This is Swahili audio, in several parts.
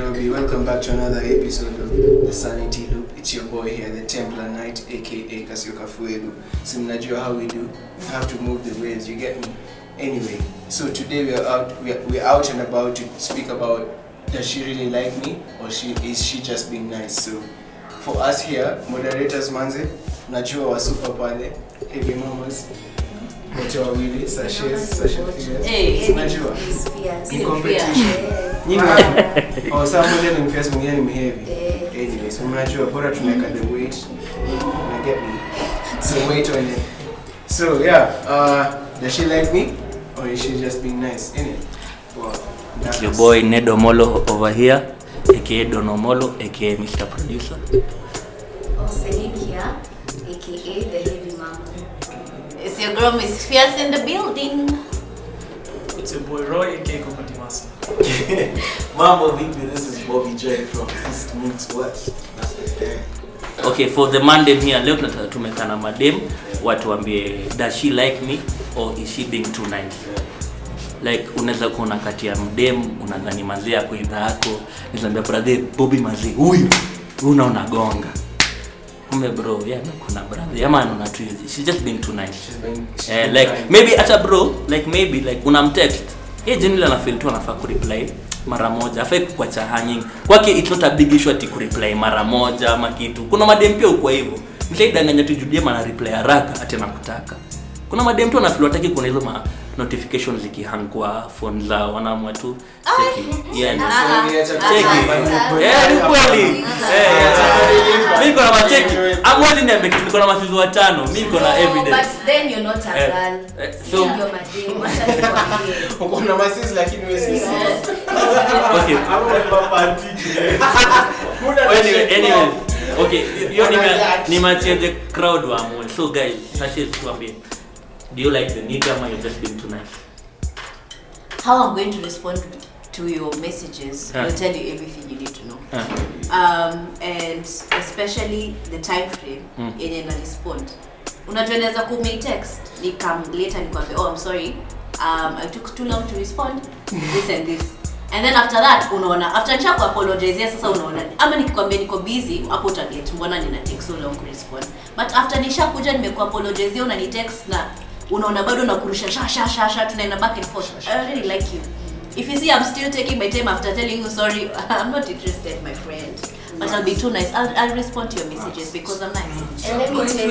Nairobi. Welcome back to another episode of The Sanity Loop. It's your boy here, the Templar Knight, aka Kasioka Fuego. So mnajua how we do. You have to move the waves, you get me? Anyway, so today we are out we are, we are out and about to speak about does she really like me or she is she just being nice? So for us here, moderators manze, najua wasupa pale, heavy mamas, wote wawili, sashes, sashes, Hey, Unajua? He's fierce. Ni Mimi ni competition. fierce. Nyinyi wapi? Oh, saa moja ni mfesi mwingine ni mheavy. Eh. Anyway, so mnajua bora tunaweka the weight. Na get me. Some weight on it. So yeah, uh, does she like me? Or is she just being nice? Innit? Well, It's your boy Nedo Molo over here, aka Dono Molo, aka Mr. Producer. Oh, Celine here, aka the heavy mama. It's your girl Miss Fierce in the building. It's your boy Roy, aka Kokoti Master. Mambo vipi, this is Bobby J from East Meets West. That's the thing. Okay, for the mandem here, leo tunataka tumekaa na madem watuambie does she like me or is she being too nice? Like unaweza kuona kati ya mdem unadhani mazee yako idha yako, nizaambia brother Bobby mazee huyu huyu unaona gonga. Kumbe bro, yeah, kuna brother. Ama anaona tu hizi. She's just being too nice. she's been, she's Eh, been like kind. maybe hata bro like maybe like unamtext hey generally anafeel tu anafaa kureply mara moja afai kukuacha hanging kwake it's not a big issue ati kureply mara moja ama kitu kuna madem pia ukwa hivyo mshaidanganya tu judiem ana reply haraka ati anakutaka kuna madem tu anafeel wataki kuna hizo ma notifications zikihang kwa phone zao wanaamua tu cheki yeah, So, niacha tu- cheki Eh, ni kweli Eh, mi niko na macheki amwezi niambia kitu niko na masizi watano mi niko na No, evidence But then you're not a Eh, girl. eh, So, so- you're madam. Wacha nikwambie. Uko na masisi lakini wewe si sis. okay anyway, anyway, okay, hiyo ni ma- ni machia the crowd waamue. So guys, Sashes tuambie. Do you like the nigga ama you're just being too nice? How I'm going to respond to your messages Huh. will tell you everything you need to know. Uh, Um, and especially the time frame Mm. yenye na respond. Unajua naweza kumei text nikam later nikwambia oh I'm sorry um, I took too long to respond this and this and then after that unaona after nisha kuapologizea sasa unaona ama nikikwambia niko busy hapo utaget mbona nina take so long kurespond but after nisha kuja nimekuapologizea unani text na unaona bado nakurusha sha sha sha sha tunaenda back and forth I really like you if you see I'm still taking my time after telling you sorry I'm not interested my friend but I'll be too nice I'll, I'll respond to your messages because I'm nice And let me tell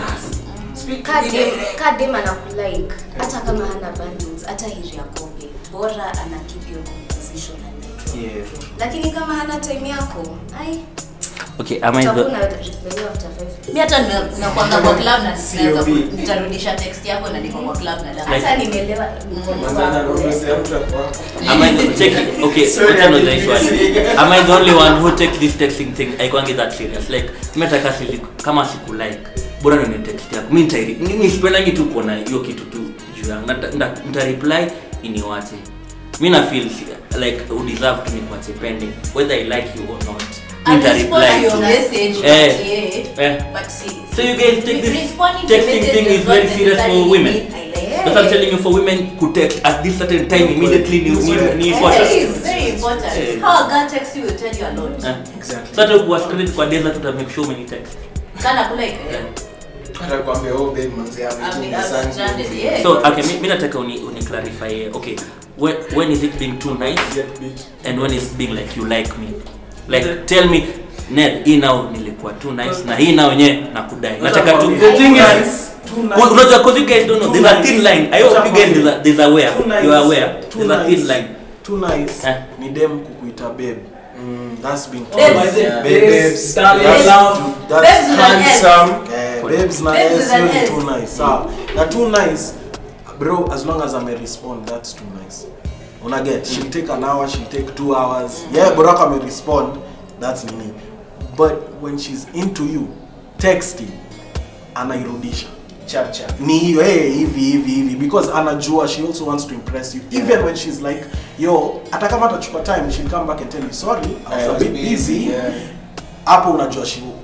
you, kadem kadem anakulike hata kama hana bundles hata hiri ya kombe bora ana keep your composition and network. Yeah. lakini kama hana time yako ai okay, am I utakuwa the, na reply after five mi hata nime- nakwanga kwa club na naweza ku- COB. nitarudisha text yako na niko kwa club na dance. hata nimeelewa Manzana anaongezea mtu hapo hapo. am I the, check, okay, Sorry, wacha I niulize didn't swali. see. Am I the only one who takes this texting thing haikuangi that serious? Like, metaka sili, kama siku like, bora ni text yako. Mi nitairi, mi mi sipendangi tu kuona hiyo kitu tu juu yangu. Nita- nita- nita reply iniwache. Mi na feel si- like you deserve to nikuache pending whether I like you or not. Mi I'll nita respond to reply your tu. message, Eh, but yeah. eh. But see, So you guys take this responding to texting message thing does is not very serious for necessarily women. mean I like That's what I'm telling you for women could text at this certain time immediately ni ni ni It important. is very important. Eh. How a girl texts you will tell you a lot. Eh. Exactly. So hata kuwa straight kwa desert tuta make sure umeni text. Kana kulike. eh? Hata kuambia, oh, babe, manzi yangu, I mean, jinga I'm sana. stranded, yeah. So okay, mi, mi nataka uni, uni clarify okay. When, when is it being too nice and when is being like you like me? Like tell me Ned, hii nao nilikuwa too nice na hii nao yenyewe nakudai. Nataka tu The thing is, too nice. Well, unajua cause you guys don't know Too there's a nice. thin line. I hope you guys there's a, there's aware. Too nice. You are aware. Too There's a thin nice. line. Too nice. Eh. Ni dem kukuita babe. That's being too Babes. nice. Yeah. Babes. Darling, That's- love. that's Babes with an S. handsome. Eh, babes na Babes S, with an hiyo ni S. too nice. Sawa. Na too nice, bro, as long as ame respond, that's too nice. Una get, she'll take an hour, she'll take two hours. Yeah, bro, ame respond, that's nini. But when she's into you, texting, anairudisha. Chap, chap. ni hiyo hey, hivi hivi hivi because anajua she also wants to impress you even Yeah. when she's like yo hata kama atachukua time she'll come back and tell you sorry I was I a was bit busy yeah. hapo unajua she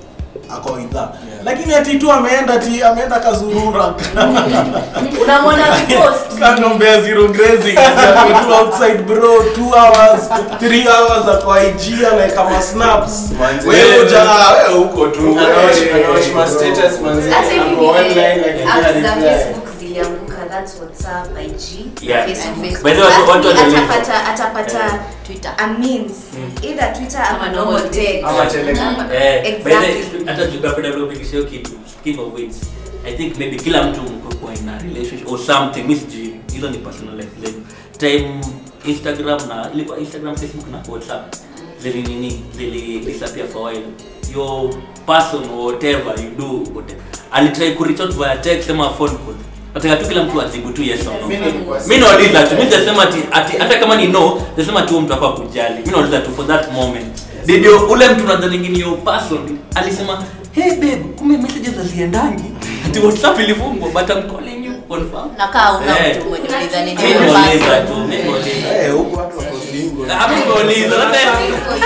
ako idha lakini ati tu ameenda ti ameenda kazurura unamwona post kanombea zero grazing Ako tu outside bro 2 hours 3 hours ako IG anaeka ma snaps Manze. wewe uja wewe huko tu Anaosh- anaosh ma status, manze. hata hivi Ako online, like, vile apps za reply. facebook zilianguka that's whatsapp ig Yeah. Facebook. By the way, watu- watu Basi wanaelewa. atapata atapata Twitter. a means either twitter ama Ama normal normal text Ama Telegram. Eh, by the way, Exactly. hata tukapenda kupigisha hiyo kitu speaking of which i think maybe kila mtu mko kwa in a relationship or something mi sijui hizo ni personal life zetu time instagram na ilikuwa instagram facebook na whatsapp zili nini zili disappear for a while your person or whatever you do whatever alitry kureach out via text ama phone call nataka tu kila mtu ajibu tu yes or no Mimi nilikuwa mi nauliza tu mi sijasema ati ati hata kama ni no nasema tu mtu akwa kujali mi nauliza tu for that moment ndio ule mtu nadhani ni your person alisema hey babe kumbe messages haziendangi ati whatsapp ilifungwa but I'm calling you confirm nakaa una Eh. mtu mwenye ulidhani ni mi wewe nauliza basi. tu mi nauliza eh huko watu wako single Ah, mi nauliza sasa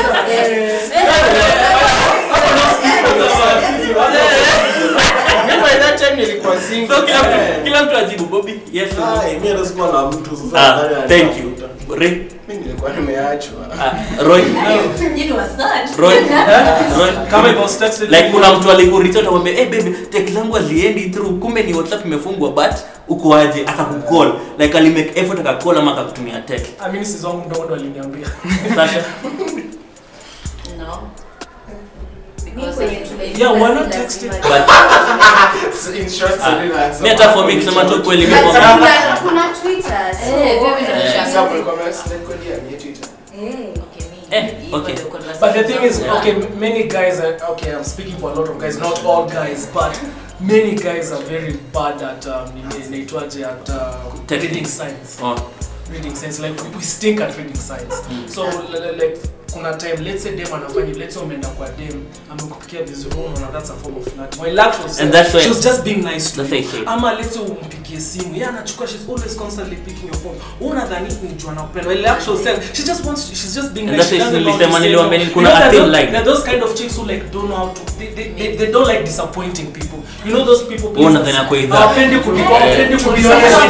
Mimi by that time nilikuwa single. so kila Eh. mtu kila mtu ajibu Bobby yes or no Ai, mimi hata sikuwa na mtu sasa ah nadhani thank you anatafuta. Ray Mimi nilikuwa nimeachwa. ah Roy You know, search. Roy Roy Kama it was texted like kuna mtu alikuricha akamwambia hey baby text zangu haziendi through kumbe ni whatsapp imefungwa but uko aje akakukall like alimake effort akakall ama akakutumia text I mean, sisi wangu mdogo ndo aliniambia. sasa No. Mi Because kwenye it's- tumeiva Yeah, why not si text it? lazima- but So in short, ah, Selena answered. mi hata for me kusema tu kweli mimi But kwa kuna- kuna twitter so- Eh, mimi ndo Eh. nisha- Sasa ulikuwa umerekodia kwenye Twitter. Eh. Okay, me- Eh, hivyo okay. ndio conversation But the thing is, zangu. okay, many guys are okay. I'm speaking for a lot of guys, not all guys, but many guys are very bad at um, nini- inaitwaje at uh, Texting. reading signs. oh, Reading signs like we, we stink at reading signs. So li- li- like kuna time let's say dem anafanya let's say umeenda kwa dem amekupikia vizuri unaona that's a form of flirt. My lateral And self, that's why- she was just being nice to That's you. why I say. ama let's say umpigie simu yeye anachukua she's always constantly picking your phone unadhani ni jua nakupenda well actual self she just wants to, she's just being And nice that's she why doesn't know how to nilisema say niliwaambia no. ni- kuna You know, a there thin are line. those- there are those kind of chicks who like don't know how to they, they, they, they don't like disappointing people you know those people Wewe unadhani ako idhaa. hawapendi kuliko hawapendi kuliko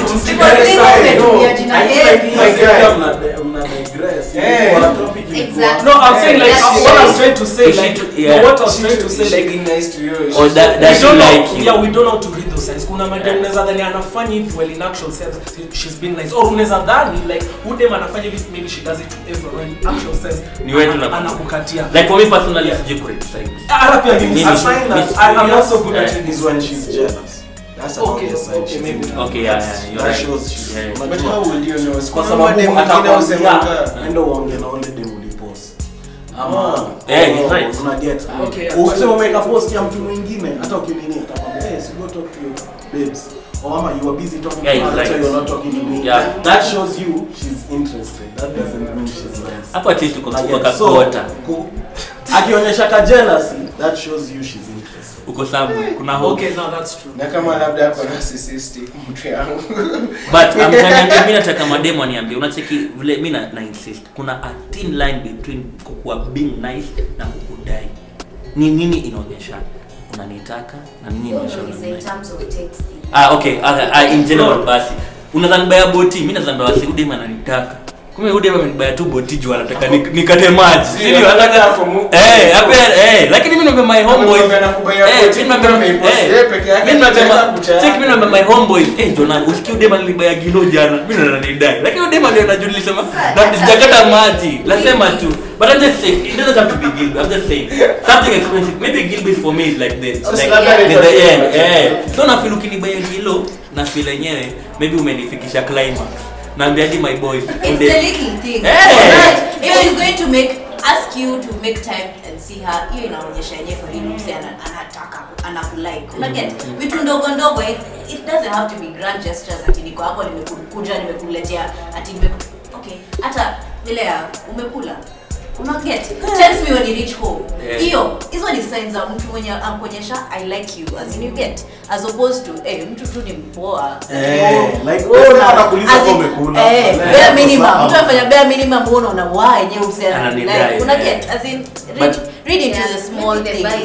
Umetumia jina heavy. My guy. Mna- mna digress. Eh. Wana topic ilikuwa- Exactly. no i'm saying like That's what i'm it. trying to say She like should- yeah. no, what i was She trying to should- say she like being nice to you. or that we that she don't know, like you yeah, we don't know how to read those signs. Kuna madem unaweza dhani anafanya hivi well in actual sense she's being nice. Or unaweza dhani like huyu dem anafanya hivi maybe she does it to everyone in actual sense. Ni wewe tu ana- na- anakukatia. like for me personally sijui kurate signs Hata pia mimi Mimi- A sasa- sign that Miss- I- I'm not so Yeah. good at it is when she's jealous. That's an Okay, obvious sign okay, she's maybe. into- Okay, yeah, that's- yeah, you're that right. shows she's- Yeah. But unajua- how will you know? kwa Kuna sababu madem wengine atakwambia, husemanga, enda uongee na ule dem ulipost. Ama, Yeah, oh, he's right. una get. Okay, yeah. Ukisema umeweka post ya mtu mwingine hata ukinini atakwambia hey, so go talk to your babes or ama you are busy talking Yeah, to he's her, so right. you're not talking to me Yeah. that shows you she's interested that doesn't mean she's nice hapo at least uko Una uko get. So, kakota ku- akionyesha ka jealousy that shows you she's interested uko sabu kuna hope Okay, no, that's true. na kama labda ako narcissistic mtu yangu but amtaniambia mimi nataka mademo aniambie unacheki vile mi na, na insist kuna a thin line between kukuwa being nice na kukudai ni nini inaonyesha unanitaka na nini inaonyesha Is in unanidai? terms of texting. ah okay okay ah, in general basi unadhani baya boti mimi nadhani baya wasi udema ananitaka kumbe udema amenibaya tu boti juu anataka nik- nikate maji Si, Sio, anataka anataka hapo mu- eh hapo eh lakini mimi naomba my homeboy Anakuambia anakubaya eh boti, mimi naomba kumbe ameipost eh, yeye peke yake, mimi naomba anataka kucha check yake. mimi naomba my homeboy eh jona usikie udema nilibaya gilo jana mimi ndo nanidai lakini udema ndio najulisema na sijakata maji nasema tu but I'm just saying it doesn't have to be Gilby I'm just saying something expensive maybe Gilby for me is like this Sasa like labda the, ni the kwa- end eh so na feel ukinibaya gilo na feel yenyewe maybe umenifikisha climax naambia hadi my boy It's Ude- the little thing. Hey! Right? If she's going to make ask you to make time and see her, hiyo inaonyesha yenyewe for real mse ana- anataka anakulike. Una get vitu ndogo ndogo it, it doesn't have to be grand gestures ati niko hapo nimekuja nimekuletea ati nimeku okay hata ile ya umekula una get tells me when you reach home Yeah. hiyo hizo ni signs za mtu mwenye akuonyesha i like you as in you get as opposed to eh mtu tu ni mpoa Eh, like, Oh, oh, na- anakuuliza as kama in- umekula. eh, Eh, bare minimum sawa. mtu afanya bare minimum uone una waa yenyewe usiana Ananidai, like una eh. get as in read, But- read into Yeah, the small maybe the bar things is too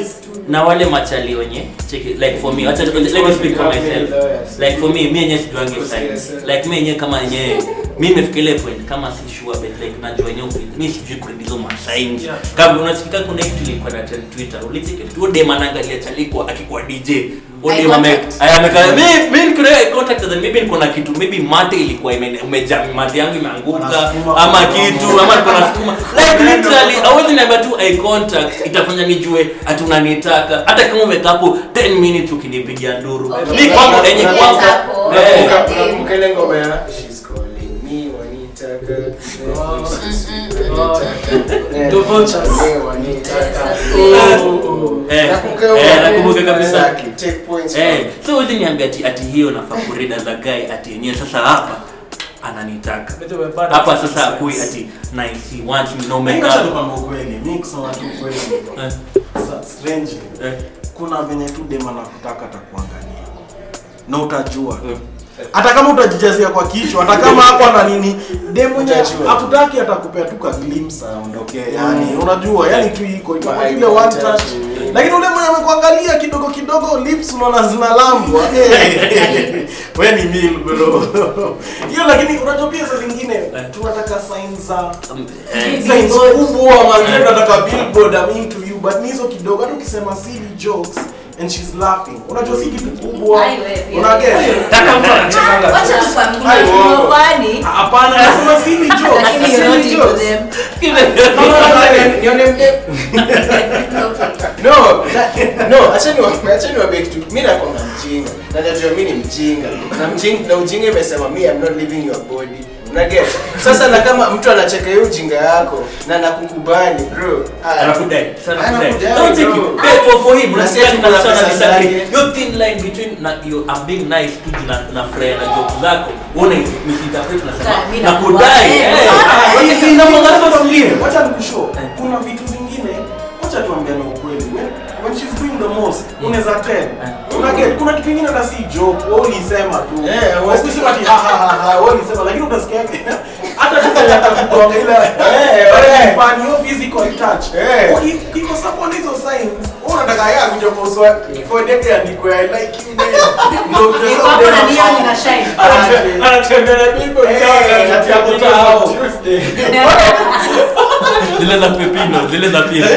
na wale machali wenye cheki like for me acha let me speak for myself like for me mi yenyewe sijuangi science like mi yenyewe kama yenyewe mi nimefika ile point kama si sure but like najua yenyewe mi sijui kuread hizo masigns Yeah. kama unasikika kuna kitu ilikuwa na trend twitter ulicheki tu dem anaangalia chaliko akikuwa dj Eye Odem ame contact. aya ameka mi mi niko eye contact then maybe niko na kitu maybe mate ilikuwa ime umejaa mate yangu imeanguka Wanasukuma ama kwa kitu ama niko na sukuma like literally hawezi niambia tu eye contact itafanya nijue ati unanitaka hata kama umekaa hapo 10 minutes ukinipigia nduru Okay. ni kwangu enye Get kwangu hapo. Eh. Unakumbuka- unakumbuka ile ngoma ya She's calling me, wanitaka. Eh, The vultures. me, wanitaka. Oh, oh. Eh, Nakumbuka hiyo eh, ngoma. nakumbuka kabisa Exactly. Take points Eh, from- so huwezi niambia ati ati hiyo nafaa kurida za guy ati yenyewe sasa hapa ananitaka By the way, bad hapa at sasa science. akui ati nice he wants me no Mimi acha makeup nikwambie ukweli, mimi kusema tu ukweli. Eh, Sa- strangely, eh, kuna venye tu dem anakutaka atakuangalia na utajua eh. hata kama utajijazia kwa kichwa hata kama hapo ana nini dem mwenye Utajua. akutaki atakupea tu ka glimpse aondokee yani unajua yani tu iko iko Eye ile one contact. touch lakini ule mwenye amekuangalia kidogo kidogo lips unaona zinalambwa Eh, we ni mil bro hiyo lakini unajua pia saa zingine tunataka signs za Um, eh, signs kubwa mazee tunataka billboard I'm into you but ni hizo kidogo hata ukisema silly jokes and she's laughing unajua si kitu kubwa Ai, wewe pia. unaget Kama mtu anachekanga tu. Wacha tukwambie, Ai, kuna uongo. funny, hapana nasema silly jokes lakini you're not silly into jokes them. Nione- nione mde- Okay. no na- no acha niwa- acha niwaambie kitu mi nakwanga mjinga na najua mi ni mjinga na mjinga na ujinga imesema mi am not living your body unaget sasa na kama mtu anacheka hiyo ujinga yako na nakukubali bro ah, anakudai sana anakudai Anakudai, don't take bro. it pay for for him Na si unasikia ati kuna kuna sana pesa disagree zake. your thin line between na you I'm being nice tu na na furaha na joke zako uone misinterpret na Sasa, mimi sema na nakubali. kudai Eh, eh ah, wacha si na mwanzo Wacha sio wacha nikushow kuna vitu zingine wacha tuambiane ukweli when, when she's doing the most unaweza tell unaget kuna kitu kingine hata si joke wewe ulisema tu Eh, wewe usisema ati ha ha ha ha wewe ulisema lakini utasikia hata tu kama atakugonga ile Eh, eh. fun your physical touch Eh. Uki- ukikosa kuona hizo signs wewe unataka yeye akuje kwa uso wako for date andikwe i like you ndio ndio Niko hapo na neon ina shine. anatembea na bibo Eh, ati ako tao. zile za pepino zile za pili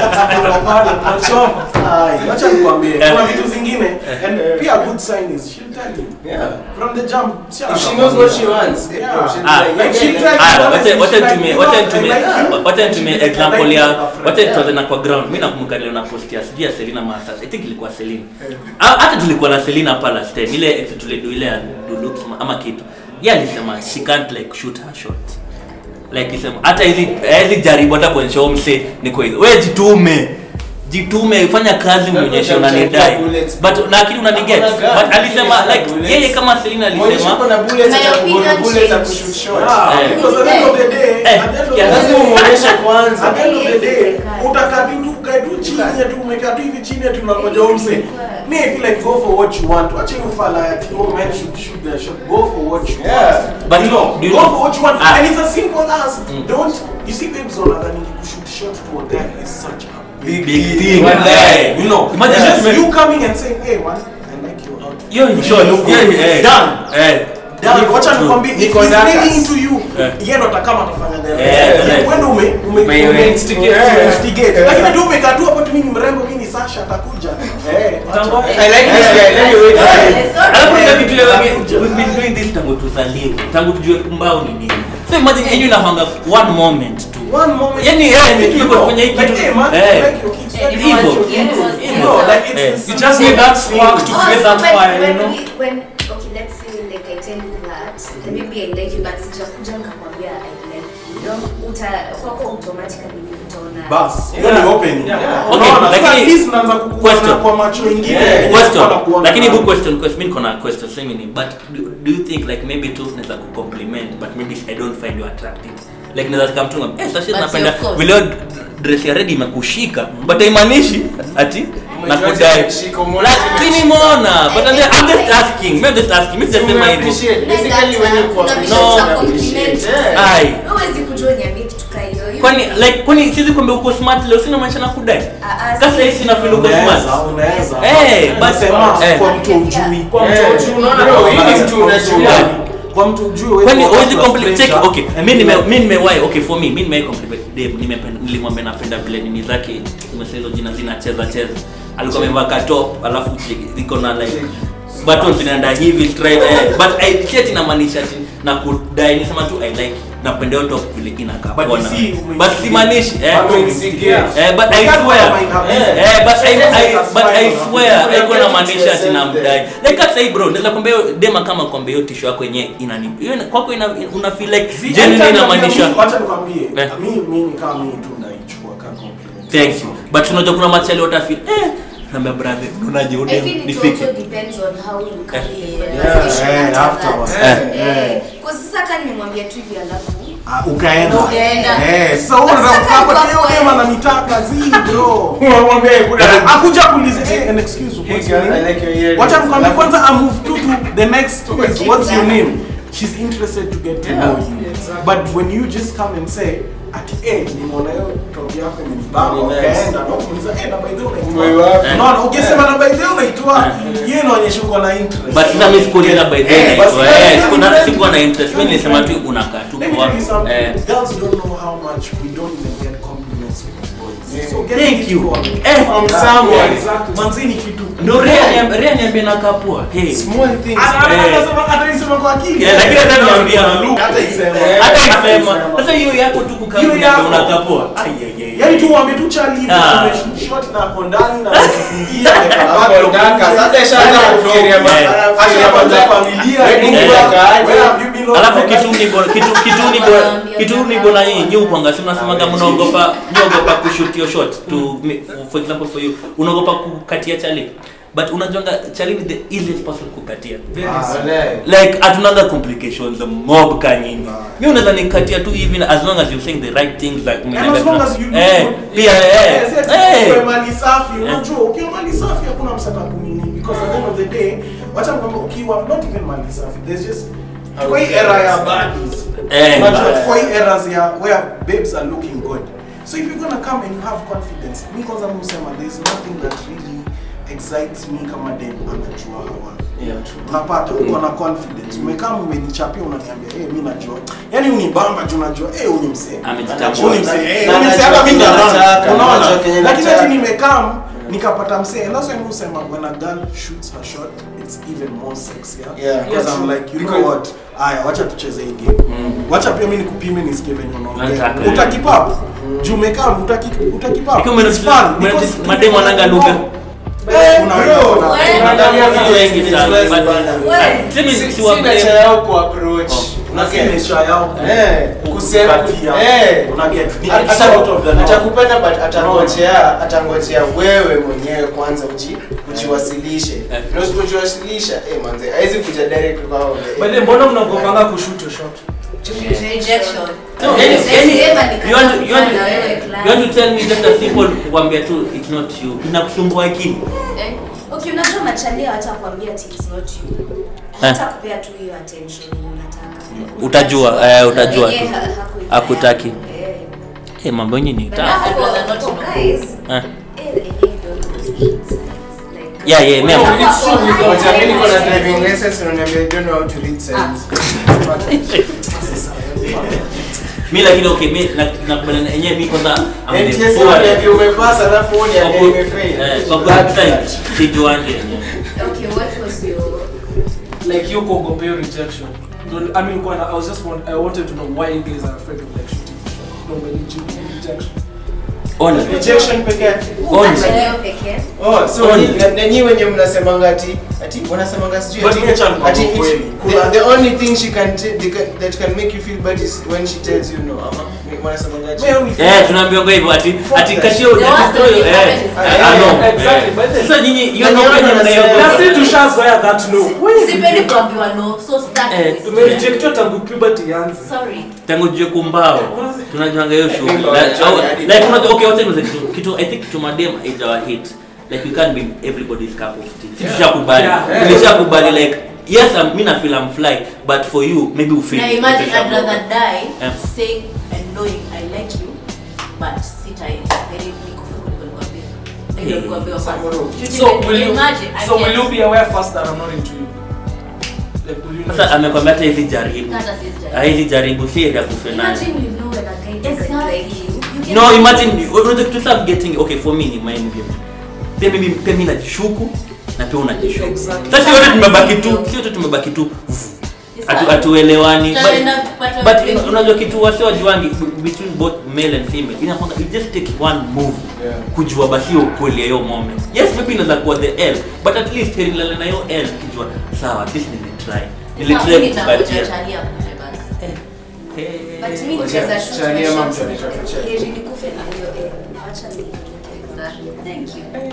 Ai, wacha nikwambie Eh. kuna vitu zingine and pia a good sign is she'll tell you Yeah. from the jump she If she knows what she wants, Yeah. bro, she'll Ah, be like, like she'll yeah, tell yeah. you Ah, honestly, wacha- wacha she's like, nitumie- you wacha know, I nitumie- like you. wacha nitumie I like example you ya as a friend. wacha Yeah. tuanze na kwa ground mi nakumbuka leo na post ya sijui ya Selina Mata I think ilikuwa Selina Ah, hata tulikuwa na Selina hapa last time ile ex tulidu ile ya Dulux ama kitu yeye alisema she can't like shoot her shot like isema hata hizi hizi jaribu hata kuonyesha huyo mse niko hizo wewe jitume jitume fanya kazi muonyeshe unanidai bullets. but na akili unaniget Hakuna gun. but alisema like Bullets. yeye kama Selina Mwonyeshe alisema uko na bullets, My atakugonga opinion bullets, changed. akushoot shot. Yeah, Eh. because at the end of the day, Eh, at the end of yeah, the Lazima day, umuonyeshe kwanza. at the end of the day, utakaa tu tu ukae tu chini ya tu umekaa tu hivi chini ya tu unangoja umse. Me I feel like go for what you want. Wacha hiyo fala ati oh men should shoot their shot. Go for what you Yeah. want. But you know, do you go know- for what you want. Ah. And it's as simple as don't you see babes on that kushoot shot to a guy is such a big, Big deal. thing. One day, you know, Imagine just just- you coming and saying, hey man, I like your outfit. hiyo ni shot Look hiyo good. ni- eh. Done. eh Dani, wacha nikwambie if Niko he's Dakas. really into you, Eh. yeye ndo atakama atafanya the Eh, rest. eh. Wewe ndo ume ume Ume- ume- instigate. eh, instigate. Lakini tu umekaa tu hapo tu mimi ni mrembo mimi ni Sasha atakuja. Eh. Utangoja. I like this guy, let me wait for him. alafu kuna Eh, vitu leo anakuja. we've been doing this tangu tuzaliwe tangu tujue mbao ni nini so imagine yenyu inahanga one moment tu One moment. Yani, eh, you vitu tumekuwa know, kufanya hii like, kitu. eh, man, Eh. like your kids, like, Eh, Hivyo. Yes. you know, like it's Eh. it's You just need that spark to Oh, create so that when, fire, you when, know? we- when okay, let's say like I tell you that, and maybe I like you, but sijakuja nikakwambia I like you. You know, uta kwako automatically utaona. Bas, hiyo ni opening. Yeah. Okay, Unaona, lakini- sasa at least unaanza kukuona Question. kwa macho mengine. Yeah, yenye question sikuwa nakuona lakini nayo. bu question question mimi niko na question same ni but do, do you think like maybe tu naweza ku compliment but maybe I don't find you attractive like naweza kama mtu ngam eh sasa But napenda of course. vile hiyo dress ya red imekushika but haimaanishi ati nakudai imekushika, umeona lakini mbona but I'm I'm just asking I'm just asking mimi sijasema hivyo Appreciate. Na Basically, when you data, kuna appreciate, vitu No. za you compliment. appreciate. Yeah. ai Huwezi kujua niambie kitu kaa hiyo. you- kwani like kwani siwezi kuambia uko smart leo sina maisha na kudai Ah, ah, kasa si- hii sina feel uko Unaweza, smart unaweza. Eh, but- Nasema, eh. kwa mtu ujui. Kwa mtu Eh, ujui, unaona bro, kama- hii ni mtu unajua. Kwa mtu ujui, wewe kwani kwa huwezi watu wa compliment check stranger, okay and mimi nime you- mimi nimewahi okay for me mimi nimewahi compliment Dave nimependa nilimwambia napenda vile nini zake nimesema hizo jina zinacheza cheza alikuwa amevaa ka top alafu chi- iko na like button zinaenda hivi straight eh, but I chat inamaanisha ati na kudai nisema tu I like napenda hiyo top vile inakaa But poa you na- see, but simaanishi eh But umeinstigate. Eh, but I Wakati swear, wana mind her eh, business. eh, but I, I, That's but I fine. swear, haiko Get it namaanisha to ati yourself namdai. then. Like hata hii bro, naweza kwambia hiyo dema kama kwambia hiyo tisho yako yenyewe inani, hiyo ina- kwako ina, una feel like See, genuinely anytime inamaanisha. nakwambia, wacha nikwambie, Eh. mi- mimi kama mimi tu naichukua kama compliment. Thank you. But unajua kuna machali wata feel eh, naambia brother, unaje I udem feel it nifike. also depends on how you carry the Yeah, conversation eh, after afterwards. that. Eh, Eh, eh. kwa sasa kama nimemwambia tu hivi alafu Ah, ukaenda Ukaenda. Eh, sasa wewe But unataka sasa kukaa kwa hiyo kweli- dema ananitaka zi bro Mwambie kuna- akuja kuuliza eh, an excuse Hey what's girl, your I name? like your earrings. wacha nikwambie Alafu- kwanza I move to to the next phase what's your Exactly. name she's interested to get to Yeah, know you exactly. but when you just come and say ati eh nimeona hiyo top yako imenibamba Ni nice. ukaenda na kumuuliza eh na by the way Wewe unaitwa wapi? unaona ukisema na by the way unaitwa hiyo inaonyesha uko na interest But sasa mimi sikuuliza by the way Eh, naitwa, but- eh, sikuna sikuwa na interest. Mimi nilisema tu unakaa tu Let me poa. tell you something. Eh, Girls don't know how much we don't even get compliments from boys. Yeah. So get Thank it you. from- Eh, from Yeah, someone. yeah, exactly. Manzi ni kitu. Ndio Rea niambia- Rea niambia nakaa poa. Hey. Small things. Ana- ana- Eh. anasema- ataisema kwa akili. Yeah, lakini hata niambia. Hata isema. Eh, Hata Hata isema. isema. Sasa hiyo yako tu kukaa Hiyo kuniambia yako. unakaa poa. Ai, ai, ai, ai. Yaani tu uambie tu chali hivi, Ah. tumeshot na hapo ndani na tumejifungia, like, Hapo bado ndaka. kuna- Sasa ishaanza kufikiria ma- Eh. anafikiria Ashaanza kwanza familia, Wewe nini, Mungu Eh. akaaje? where have you been all alafu my kitu life? ni bora kitu kitu ni bora kitu ni bora nyinyi nyi upanga si mnasemanga mnaogopa mnaogopa kushoot your shot to me- for example for you unaogopa kukatia chali but unajonga chali ni the easiest person kukatia Very Ah, soon. Walai. like hatunaga complications mob ka nyingi mi unaweza nikatia tu hivi as long as you saying the right things like And as long as you do eh good. pia eh Yes, yes, eh ukiwa mali safi unajua ukiwa mali safi hakuna msata kunini because at the end of the day wacha kwamba ukiwa not even mali safi there's just kwa hii era ya baddies Eh, unajua bad. kwa hii eras ya where babes are looking good so if you're gonna come and you have confidence mi kwanza musema there's nothing that really excites me kama dem anajua hawa Yeah. unapata uko na confidence umekaa umenichapia unaniambia eh mimi najua yani unibamba tu unajua eh huyu msee Amejitambua. Huyu msee, eh, Na huyu msee anajua hata mimi kenye naona. anataka, Unaona? anajua kenye lakini anataka. ati nimekam nikapata msee and that's why mimi husema when a girl shoots her shot it's even more sexier Yeah. because Yeah, I'm true. like you Because- know what aya wacha tucheze hii game wacha pia mimi nikupime nisikie venye unaongea Nataka. utakipap juu umekam utaki utakipap Ikiwa umenotice- It's fun because umenotice mademu wananga lugha. Eh, Bro, unaweza- Wewe. unaangalia Watu video wengi it's sana, less but- bana. Wewe. Semi Si- si wa si blame. nature yao kuapproach. Oh. na si Unaget? nature yao Eh, kusema kukatia. eh. Unaget? Ni Ata- it's out of the norm. atakupenda but atangojea atangojea wewe mwenyewe kwanza uji, ujiwasilishe Eh. na usipojiwasilisha eh manze haizi kuja direct kwa wao By the way, mbona mnagopanga kushoot your shot? rejection So, any- any- Sema you want to- you want to- nikakutana na wewe you want to tell me just a simple kukwambia tu it's not you inakusumbua akili Eh, okay unajua machalia hata kuambia ati it's not you hata kupea tu hiyo attention yenye unataka Utajua, eh, utajua Yeye tu. ha- hakuipea. Hakutaki. Eh. Eh, mambo yenye ni But tamu. now I'd rather for- not for know. guys, Eh. eh, they don't really hit signs. Like- Yeah, yeah, me- Wanakuwa it's true, for because high Wacha mimi niko na vibration. driving license na unaniambia I don't know how to read signs. mi lakini okay mi na- nakubaliana yenyewe mi kwanza I'm the NTSA poor. unaniambia umepasa alafu wewe Kwa unaniambia ku- umefail. eh, kwa Bad ku- flag. sijuangi yenyewe. Okay, what was your like you kuogopa hiyo rejection Don't- I mean kwa I was just want, I wanted to know why you guys are afraid of like shooting the shot. No when you rejection Ona. Rejection peke yake. Ona. Machalia pekee? Oh, so Only. ni- na- na nyinyi wenye mnasemanga ati ati wanasemanga sijui But ati mimi acha nikwambie ati ukweli. it's- the, the only thing she can t- they can, that can make you feel bad is when she tells you no ama ni- wanasemanga ati Wewe ni- Eh, tunaambiwa hivyo ati ati kati ya The worst ati- thing eh, happens is- eh, ah, no. Exactly, Eh. but then- Sasa nyinyi hiyo Na no nyinyi penye wanasema- mnaiogopa. na si tushazoea that no sipendi kuambiwa no so start Eh, with tumerejectiwa tangu puberty ianze sorry tangu jue kumbao tunajuanga hiyo shughuli Think Like, about au- it, hadi- like unajua okay wacha niulize kitu kitu i think kitu madem is our hit like you can't be everybody's cup of tea sisi tushakubali Yeah. tulishakubali like yes I'm, mi na feel I'm fly but for you maybe you feel na imagine I'd rather die Yeah. saying and knowing I like you but sita heri nikufe kuliko nikwambie. Ndio Hey. nikwambie first. Should So you will you, imagine, I so will can't- you be aware first that I'm not into you? Like, will you know? sasa amekwambia hata hizi jaribu Hata siwezi jaribu. hizi jaribu si ya kufe nayo Imagine you know when a guy doesn't Exactly. like you. You no can- imagine unaweza kitu start getting okay for me ni mind game pia mimi pia mimi najishuku na pia unajishuku Exactly. sasa wote tumebaki tu sio tu tumebaki tu atu atuelewani but, Tutaenda kupata but watu wengi. unajua kitu wasi wajuangi between both male and female inakwanga it just take one move Yeah. kujua basi hiyo ukweli ya hiyo moment yes maybe inaweza kuwa the l but at least nilale na hiyo l kijua sawa at least nilitry Sasa nilitry mimi nitangoja kupatia chalia kufe basi. But me Wacha- nicheza shoot chani my ama shots. mtu anaitwa Chani. Heri nikufe na hiyo eh, wacha ni- Exactly. Thank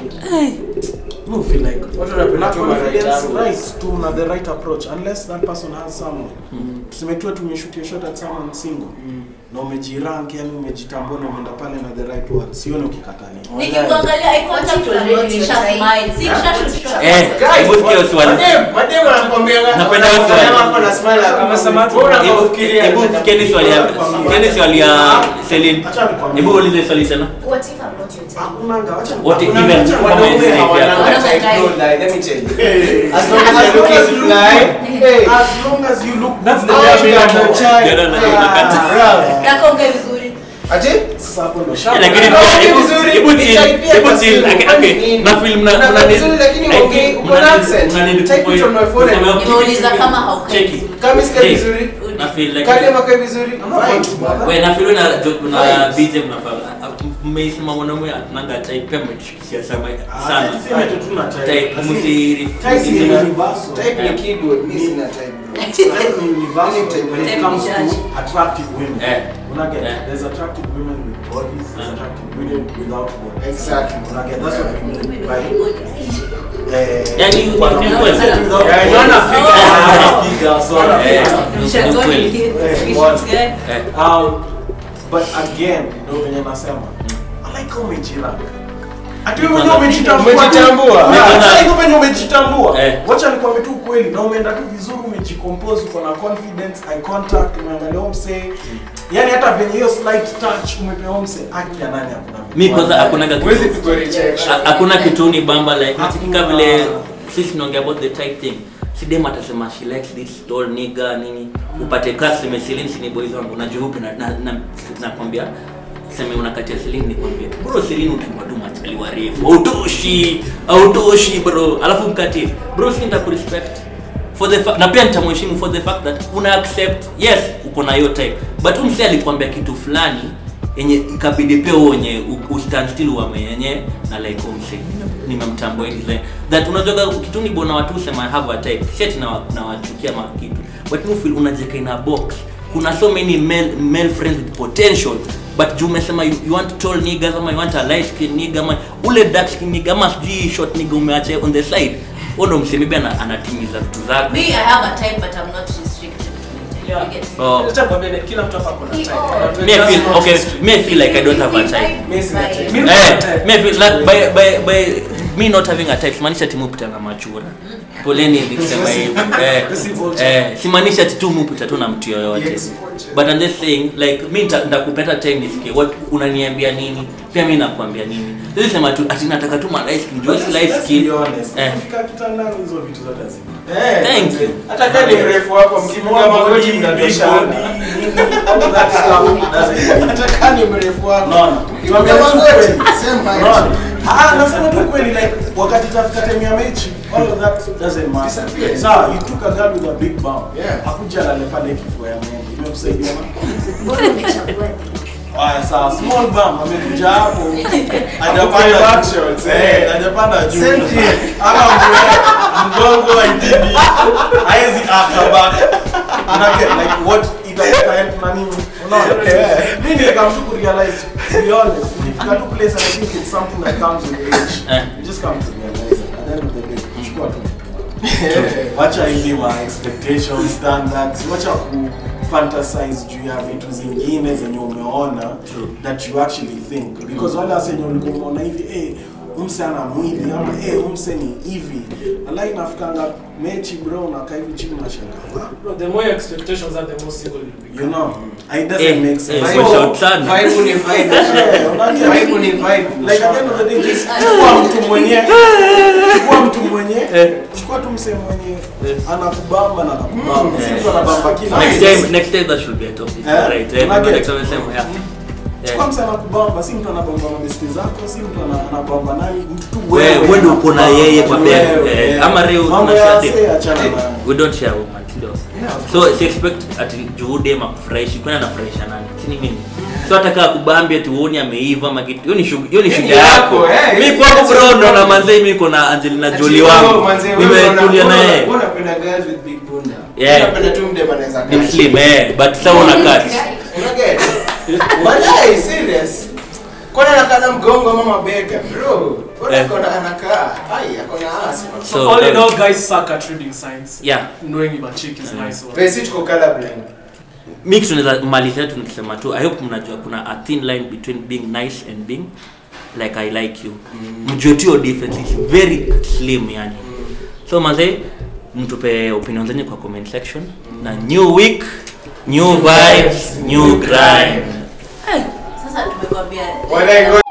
you. No, feel like Watu wanapenda una tu ma right confidence angles. right tu na the right approach unless that person has someone tuseme tu tumeshutia shot at someone single na umejirank yani umejitambua na umeenda pale na the right word sione ukikatalia Nikikuangalia eye contact What if already I'm not nisha your type? smile. Si nisha shoot shot. eh hebu sikia hiyo swali Madem, madem anakuambia Napenda hiyo swali. hapo na smile Amesema tu- Wewe Hebu- unafikiria hebu sikieni swali ya sikieni swali ya Celine Acha nikwambie. hebu ulize swali tena What if I'm not your type? hakunanga wacha What if hakunanga, even wacha kama Wanaume hizi hawananga Wanaume type, type. don't lie, let me tell you. Hey. As long as you're looking fly, hey, as long as you look That's the I way I got feel no about it. time. Ndio, ndio, ndio, Ah, nakata. bruh. Nakonge vizuri. Ati? sasa hapo ndo Eh, lakini No, pia ongea hebu- vizuri, hebu ni chill, type ya hebu kwa chill, simu, okay, kwani okay. nini? Na film mna- Unakaa mna- vizuri, lakini I think ongei, uko mna- na accent. mna need Type kupoint- it on my phone and- kusema- Nimeuliza kama haukai Cheki. vizuri. Kama isikia Hey. vizuri, Na feel like- kale makae vizuri, fine. We, na feel na jo- na Vibes. BJ mnafaa- mmeisema mwanaume ananga type pia mmetushikishia sana sana Tuseme tu tuna type. type Lakini msiri type ni universal. Type ni keyboard, mi sina type, bro. Type ni universal when it Type comes ni to judge. attractive women. Eh. Unaget? Eh. There's attractive women with bodies, there's Eh. attractive women without bodies. Exactly. Unaget? That's what I mean by eh, Yani, wana- ni wana- kweli. without Yeah, bodies. naona figure. Ah, figure, sorry. Eh, Yeah. ni- ni kweli. Eh, what? Eh. Um, but again, ndo venye nasema I like how umejiranga. Ati wewe mwenyewe umejitambua. Umejitambua. Yeah, Umeona- sasa hivyo venye umejitambua. Eh. Wacha nikwambie tu ukweli na umeenda tu vizuri umejicompose uko na confidence, eye contact, umeangalia umse. Yaani hata venye hiyo slight touch umepewa umse, haki ya nani hakuna. mi kwanza hakunaga kitu- Huwezi pigwa rejection. Ha- hakuna kitu ni bamba like nasikika Hakuna. vile sisi tunaongea about the type thing sidem atasema she likes this tall nigga nini upate kasi mesilin ni boys wangu najua hupi na na na- nakwambia sema unakatia Celine nikwambie bro Celine ukiwa tu machali warefu autoshi autoshi bro alafu mkatie bro si nitakurespect for the fa- na pia nitamheshimu for the fact that una accept yes uko na hiyo type but huyu msee alikwambia kitu fulani yenye ikabidi pia uonye u- ustand still uame yenye na like huyu msee nimemtambua hivi like that unajua kitu ni bona watu sema I have a type shit na na wachukia ma kitu but you feel unajeka in a box kuna so many male male friends with potential but juu umesema you, you want tall niggas ama you want a light skin nigga ama ule dark skin nigga ama sijui short nigga umeacha on the side huo ndo msemi pia ana- anatimiza vitu zake Me, I have a type, but I'm not restricted to it. Yeah. You get it? oh. Acha nikwambie, kila mtu hapa kuna type. But me I that's feel not okay restricted. me I feel like I don't have a type Mimi sina type. Mimi Eh, kuna type. me I feel like by by by me not having a type simaanisha timu pita na machura poleni nikisema hivi eh, This is vulture. eh, simaanisha ati tu mupita tu na mtu yoyote Yes, vulture. but I'm just saying like mi nita- nitakupeta time nisikie what unaniambia nini pia mi nakwambia nini sisi sema tu ati nataka tu ma light skin juu si light Let's skin be honest. eh Ukifika kitandani hizo vitu zote hazina. Eh, Thank you. hata kama ni mrefu wako mkipiga magoti mnatoshana. Hata kama ni mrefu wako. Unaona? Ukipiga magoti, same height. Unaona? Ah, nasema tu kweli like wakati tafika time ya mechi all of that doesn't matter. Disappear. Sawa, you took a girl with a big bum. Yeah. Hakuja alale pale kifua ya mwenge. Imekusaidia na Mbona umechagua Haya sawa, small bum amekuja hapo. Hakupa Hajapanda back juu. shots, Eh, eh. hajapanda juu. Same thing. Ama mwe- mgongo wa itini. Haezi akabaka. Una get like what itakupa help na nini? Unaona? Yeah. Mimi nilikam tu kurealize to be honest, nifika tu place and I think it's something that comes with age. Eh. You just come to realize it. At the end of the day, chukua tu. Wacha hizi ma expectations, standards, wacha ku fantasize juu ya vitu zingine zenye umeona True. that you actually think because wale wase wenye ulikuwa umeona hivi eh umse ana mwili ama eh umse ni hivi ala inafikanga mechi bro unakaa hivi chini unashangaa Bro, the more expectations are, the more single you'll become. you know it doesn't Eh, make eh, sense for sure. sana. Vibe ni vibe. Eh, unajua- Vibe ni vibe. like at the end of the day just chukua mtu mwenye chukua mtu mwenye chukua tu msee mwenye anakubamba na anakubamba si mtu anabamba kila next mtu. time next time that should be a topic Eh, right eh unajua- next time sema yeah chukua yeah msee anakubamba si mtu anabamba mabesti zako si mtu ana- anabamba nani mtu tu wewe wewe ndio uko na yeye kwa bed Wewe, eh, ama leo mambo tunashare ya dem. wasee achana nayo. we don't share woman ndio Yeah, of so si expect ati juhudi ama kufurahishi kwani anafurahisha nani si ni mimi so hata kaa kubambia tu uone ameiva ama kitu hiyo ni shughuli hiyo ni Hiyo ni shida yako yako, eh. mimi kwangu bro ndo na manzee mimi niko na Angelina Jolie wangu nimetulia na yeye unapenda guys with big bunda Yeah. unapenda tu mdem anaweza ni kaa slim eh but sasa una cut unaget walai serious kwani anakaa na mgongo ama mabega bro Mbona Eh. akona anakaa ai akona ass man. So, So, all in that- all, guys suck at reading signs. yeah Knowing if a chick is nice or Basi tuko colorblind mi kitu tunaweza malizia tu nikisema tu i hope mnajua kuna a thin line between being nice and being like i like you mjue tu hiyo difference is very slim yani so mazee mtupe opinion zenyu kwa comment section na new week new vibes new grind sasa tumekwambia Walai,